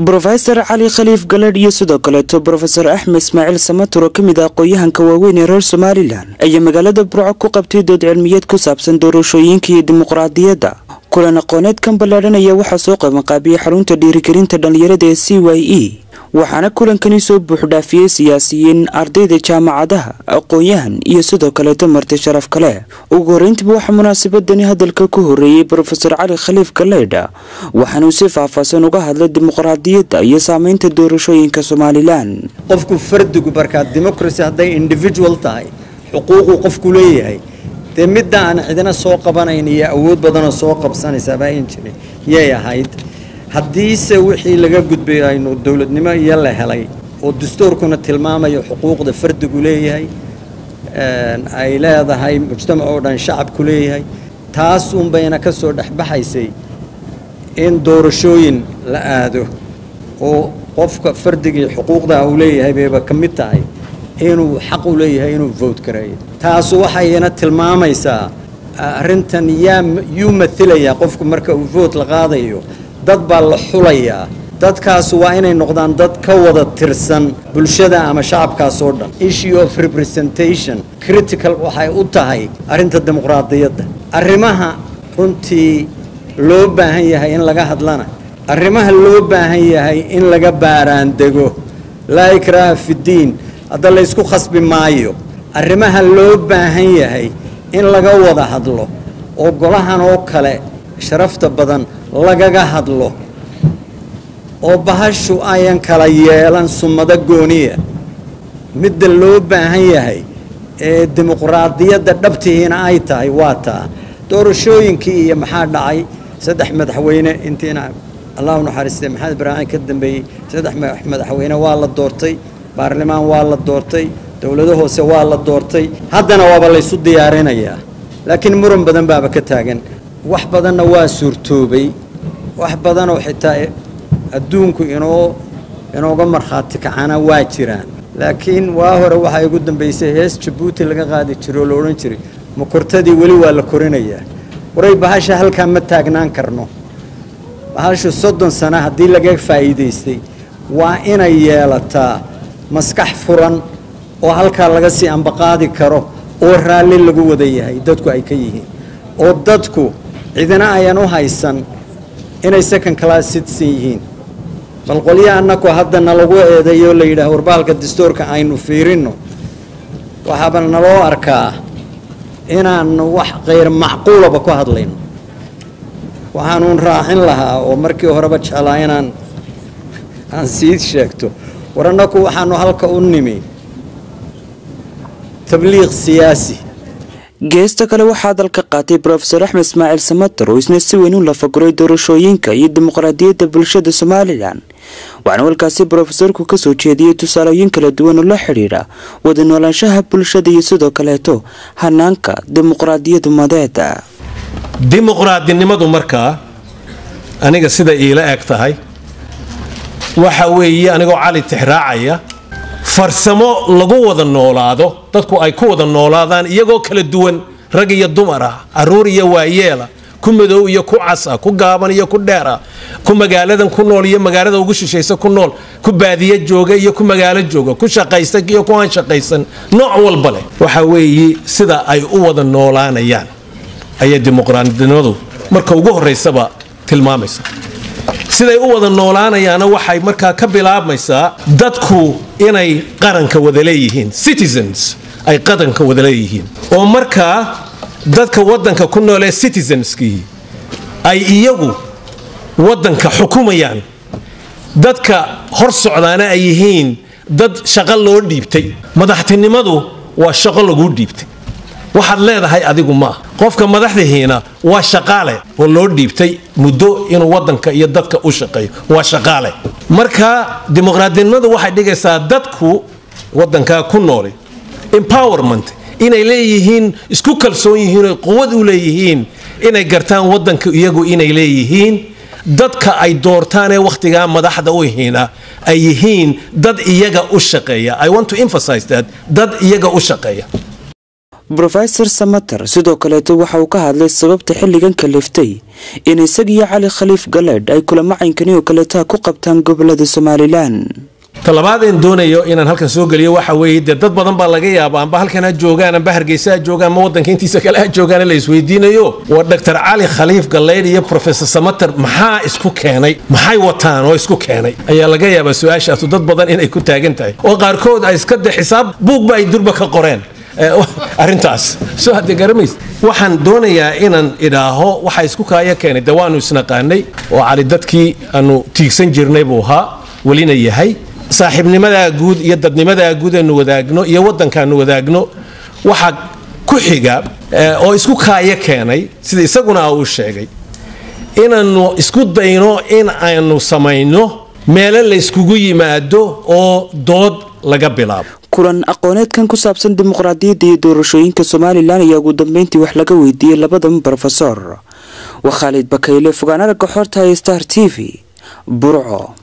brofesor cali khaliif galedh iyo sidoo kaleeto brofesor axmed ismaaciil samatur oo ka mid ah aqoon-yahanka waaweyn ee reer somalilan ayaa magaalada burco ku qabtay dood cilmiyeed ku saabsan doorashooyinka iyo dimuqraadiyadda kulan aqooneedkan ballaadhan ayaa waxaa soo qabanqaabiyey xarunta dhiirigelinta dhallinyarada ee c y e waxaana kulankani soo buuxdhaafiyey siyaasiyiin ardayda jaamacadaha aqoon-yahan iyo sidoo kaleeto marti sharaf kale ugu horreyntiba waxaa munaasabadani hadalka ku horreeyey brofesor cali khaliif galeydha waxaanuu si faahfaahsan uga hadlay dimuqraadiyadda iyo saameynta doorashooyinka somalilan qofku fardigu markaa democracy hadday individual tahay xuquuquu qofku leeyahay dee midda aan cidina soo qabanayn iyo awood badanoo soo qabsanaysaaba ayn jirin yay ahayd haddiise wixii laga gudbay aynu dowladnimo iyo la helay oo dastuurkuna tilmaamayo xuquuqda fardigu leeyahay ay leedahay mujtamac oo dhan shacabku leeyahay taas unbayna ka soo dhexbaxaysay in doorashooyin la aado oo qofka fardigii xuquuqdaa uu leeyahay bayba ka mid tahay inuu xaq u leeyahay inuu vote gareeyo taasu waxayna tilmaamaysaa arrintan yaa yuu mailayaa qofku marka uu vote la qaadayo dad baa la xulayaa dadkaas waa inay noqdaan dad ka wada tirsan bulshada ama shacabkaas oo dhan issue of representation critical waxay u tahay arrinta dimuqraadiyadda arrimaha runtii loo baahan yahay in laga hadlana arrimaha loo baahan yahay in laga baaraandego laa ikraaha fiddiin hadda laysku khasbi maayo arrimaha loo baahan yahay in laga wada hadlo oo golahan oo kale sharafta badan lagaga hadlo oo bahashu ayan kala yeelan sumado gooniya midda loo baahan yahay ee dimuqraadiyadda dhabtihiina ay tahay waa taa doorashooyinkii iyo maxaa dhacay saddex madaxweyne intiina allah u naxariistay maxamed ibraahim ka dambeeyey saddex madaxweyne waa la doortay baarlamaan waa la doortay dowlado hoose waa la doortay haddana waaba laysu diyaarinayaa laakiin muran badan baaba ka taagan wax badanna waa suurtoobay wax badanoo xitaa adduunku inoo inooga markhaati kacana waa jiraan laakiin waa hore waxaa igu dambaysay hees jabuuti laga qaadi jiro oo la odhan jiray makortadii weli waa la korinayaa waray bahasha halkaa ma taagnaan karno bahashu soddon sano haddii laga faa'iidaystay waa inay yeelataa maskax furan oo halkaa laga sii ambaqaadi karo oo raalli lagu wada yahay dadku ay ka yihiin oo dadku cidina ayan u haysan inay second class citizen yihiin bal qolyo annaku hadda nalagu eedeeyo la yidhaah warbaalka dastuurka aynu fiirinno waxaaba naloo arkaa inaanu wax kayr macquulaba ku hadlayno waxaanuun raacin lahaa oo markii horeba jeclaa inaan aan sii sheegto war annaku waxaanu halka u nimi tabliiq siyaasi geesta kale waxaa dalka qaatay brofesor axmed ismaaciil samatar oo isna si weyn u lafaguray doorashooyinka iyo dimuqraadiyadda bulshada somalilan waxaana walkaasi brofesorku kasoo jeediyey tusaalooyin kala duwan oo la xidhiidha wada noolaanshaha bulshada iyo sidoo kaleeto hanaanka dimuqraadiyadu madeeda dimuqraadinimadu markaa aniga sida iila eg tahay waxa weeye anigoo cali tixraacaya farsamo lagu wada noolaado dadku ay ku wada noolaadaan iyagoo kala duwan rag iyo dumar ah caruur iyo waayeela ku madow iyo ku cas ah ku gaaban iyo ku dheer ah ku magaaladan ku nool iyo magaalada ugu shishaysa ku nool ku baadiye jooga iyo ku magaalo jooga ku shaqaysta iyo ku aan shaqaysan nooc walba leh waxa weeye sida ay u wada noolaanayaan ayay dimuqraadinimadu marka ugu horeysaba tilmaamaysa siday u wada noolaanayaana waxay markaa ka bilaabmaysaa dadku inay qaranka wada leeyihiin citizens ay qaranka wada leeyihiin oo markaa dadka wadanka ku nool ee citizenskii ay iyagu wadanka xukumayaan dadka hor socdaana ay yihiin dad shaqo loo dhiibtay madaxtinimadu waa shaqo laguu dhiibtay waxaad leedahay adigu maaha qofka madaxdihiina waa shaqaale oo loo dhiibtay muddo inuu wadanka iyo dadka u shaqeeyo waa shaqaale marka dimuqraadinimadu waxay dhigaysaa dadku wadankaa ku nooli empowerment inay leeyihiin isku kalsoon yihiin oy quwad u leeyihiin inay gartaan wadanka iyagu inay leeyihiin dadka ay doortaan ee wakhtigaa madaxda u yihiina ay yihiin dad iyaga u shaqeeya i want to emphasize that dad iyaga u shaqeeya brofesor samater sidoo kaleeto waxa uu ka hadlay sababta xilligan kaliftay in isagiyo cali khaliif galeedh ay kulamo caynkani oo kaleeta ku qabtaan gobolada somalilan talabaadeen doonayo inaan halkan soo geliyo waxa weeye dee dad badan baa laga yaaba amba halkan ha joogaan amba hargeysa ha joogaan ama waddanka intiisa kale ha joogaan la isweydiinayo waa dr cali khaliif galeydh iyo professor samater maxaa isku keenay maxay wataan oo isku keenay ayaa laga yaabaa su-aashaasu dad badan inay ku taagan tahay oo qaarkood ay iska de xisaab buugba ay durba ka qoreen arrintaas soo hadde garamays waxaan doonayaa inaan idhaaho waxa isku kaaya keenay de waanu isnaqaanay oo cali dadkii aanu tiigsan jirnay buu ahaa welina yahay saaxiibnimadaa guud iyo dadnimadaa guud aanu wadaagno iyo waddankaanu wadaagno waxaa ku xiga oo isku kaaya keenay sida isaguna uu sheegay inaannu isku dayno in aynu samayno meelo layskugu yimaado oo dood laga bilaabo kulan aqooneedkan ku saabsan dimuqraadiyadda iyo doorashooyinka somalilan ayaa ugu dambeyntii wax laga weydiiyey labadan brofesor waa khaalid bakayle fogaan aragga xorta ee star t v burco